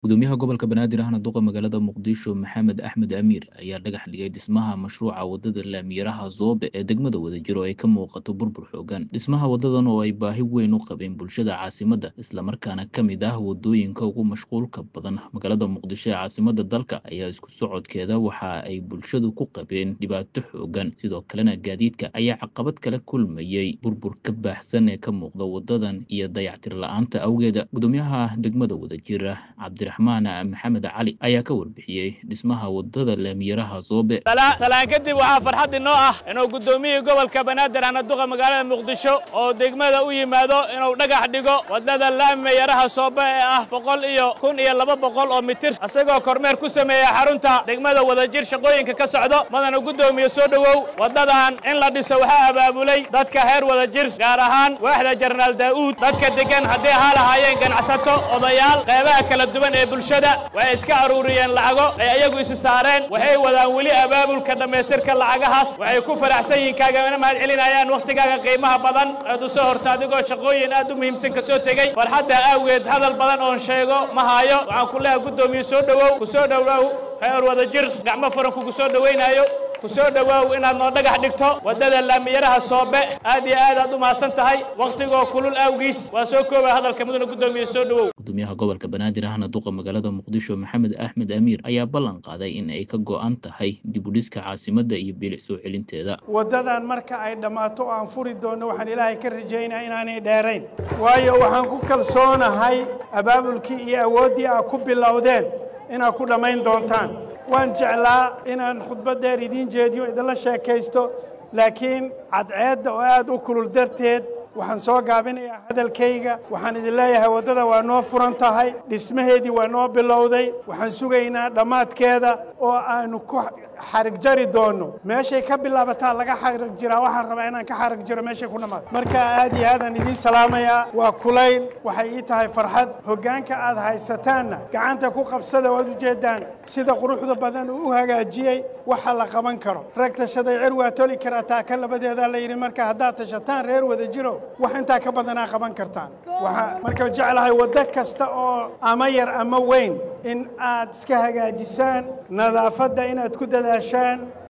gudoomiyaha gobolka banaadir ahna duqa magaalada muqdisho maxamed axmed amiir ayaa dhagax dhigay dhismaha mashruuca wadada laamiyaraha zoobe ee degmada wadajiro ay ka muuqato burbur xoogan dhismaha wadadan oo ay baahi weyn u qabeen bulshada caasimadda islamarkaana ka mid ah wadooyinka ugu mashquulka badan magaalada muqdisho ee caasimada dalka ayaa isku socodkeeda waxa ay bulshadu ku qabeen dhibaato xoogan sidoo kalena gaadiidka ayaa caqabad kala kulmayey burbur ka baahsan ee ka muuqda wadadan iyo dayactir la-aanta awgeeda gudoomiyaha degmada wadajira cabdiraxmaan maxamed cali ayaa ka warbixiyey dhismaha wadada laamiyaraha zoobe talaan kadib waxaa farxad inoo ah inuu guddoomiyihii gobolka banaadir ana duqa magaalada muqdisho oo degmada u yimaado inuu dhagax dhigo wadada laamiyaraha soobe ee ah boqol iyo kun iyo laba boqol oo mitir isagoo kormeer ku sameeya xarunta degmada wadajir shaqooyinka ka socdo madana guddoomiye soo dhowow wadadan in la dhiso waxaa abaabulay dadka heer wadajir gaar ahaan waaxda jenaraal daa'uud dadka degan haddii ahaa lahaayeen ganacsato odayaal qeybaha kala duwan ee bulshada waxay iska aruuriyeen lacago ay ayagu isi saareen waxay wadaan weli abaabulka dhammaystirka lacagahaas waxay ku faraxsan yihiin kaagana mahad celinayaan wakhtigaaga qiimaha badan aad u soo horta adigoo shaqooyin aad u muhiimsan ka soo tegey farxadda awgeed hadal badan oon sheego ma haayo waxaan ku leehay guddoomiye soo dhowow ku soo dhowow heer wadajir gacmo furan kugu soo dhowaynaayo ku soo dhowaaw inaad noo dhagax dhigto waddada laamiyaraha soobe aad iyo aad aad u mahadsan tahay wakhtigoo kulul awgiis waa soo koobaya hadalka mudana guddoomiye soo dhowow gudoomiyaha gobolka banaadir ahna duqa magaalada muqdisho maxamed axmed amiir ayaa ballan qaaday in ay ka go'an tahay dibudhiska caasimadda iyo bilic soo celinteeda waddadan marka ay dhammaato oo aan furi doonno waxaan ilaahay ka rajaynaa inaanay dheerayn waayo waxaan ku kalsoonahay abaabulkii iyo awooddii aad ku bilowdeen inaad ku dhammayn doontaan waan jeclaa inaan khudbad dheer idiin jeediyo idinla sheekaysto laakiin cadceedda oo aad u kulul darteed waxaan soo gaabinayaa hadalkayga waxaan idin leeyahay waddada waa noo furan tahay dhismaheedii waa noo bilowday waxaan sugaynaa dhammaadkeeda oo aanu ku xarig jari doonno meeshay ka bilaabataa laga xarig jiraa waxaan rabaa inaan ka xarig jiro meeshay ku dhamaato marka aad iyo aadaan idiin salaamayaa waa kulayl waxay ii tahay farxad hoggaanka aad haysataanna gacanta ku qabsada waad ujeeddaan sida quruxda badan uu u hagaajiyey waxa la qaban karo rag tashaday cer waa toli karaa taa ka labadeedaa la yidhi marka haddaad tashataan reer wada jiro wax intaa ka badanaa qaban kartaan waxaa marka jeclahay waddo kasta oo ama yar ama weyn in aad iska hagaajisaan nadaafadda inaad ku dadaashaan